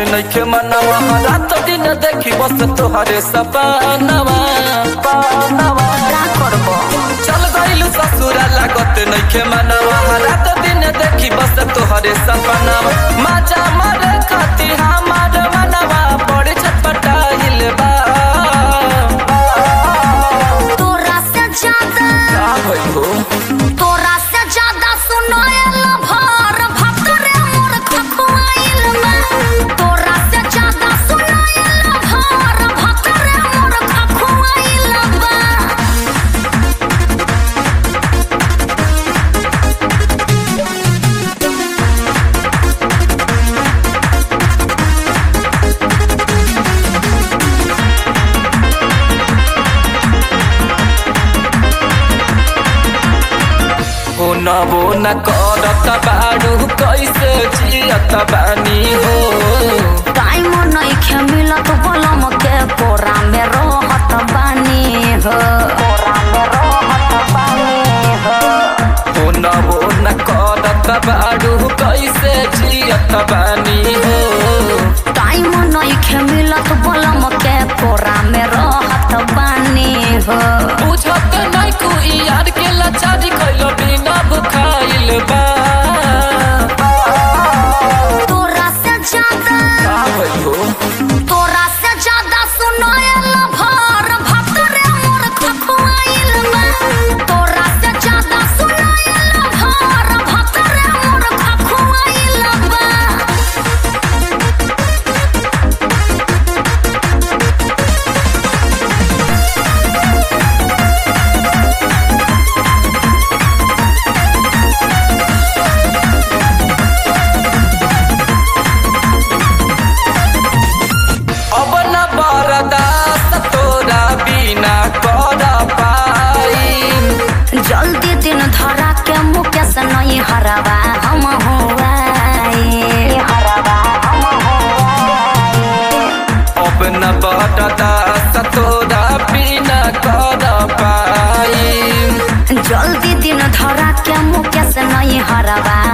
नइखे मनवा रात दिन देखी बस तोहरे सपनवा का करबो चल गइल ससुरा लागत नइखे मनवा रात दिन देखी बस तोहरे सपनवा माजा मारे खाती हमार मनवा बड़ी छटपटाइल बा तोरा से ज्यादा का भइल हो तोरा से ज्यादा सुनायल भर भक्तरे मोर खखुआइल में तोरा से ज्यादा सुनायल भर भक्तरे मोर खखुआइल बा बोना बोना करत बाड़ू कैसे जियत बानी हो टाइम नइखे मिलत बलम के कोरा में रहत बानी हो कोरा में रहत बानी हो बोना बोना करत बाड़ू कैसे जियत बानी हो टाइम नइखे मिलत बलम के कोरा में रहत बानी हो बुझत नहीं तू यार के लाचारी कैल बिना भुखाइल बा तोरा से ज्यादा का भइल हो तोरा से ज्यादा सुनायल भर भक्तरे मोर खखुआइल में तोरा से ज्यादा सुनायल भर भक्तरे मोर खखुआइल बा अब न बरदास तोरा बिना कर पाई जल्दी दिन धरा के मुकेश नहीं हरवा हम हुआई हरवा हम हुआई अब न बरदास तोरा बिना कर पाई जल्दी दिन धरा के मुकेश नहीं हरवा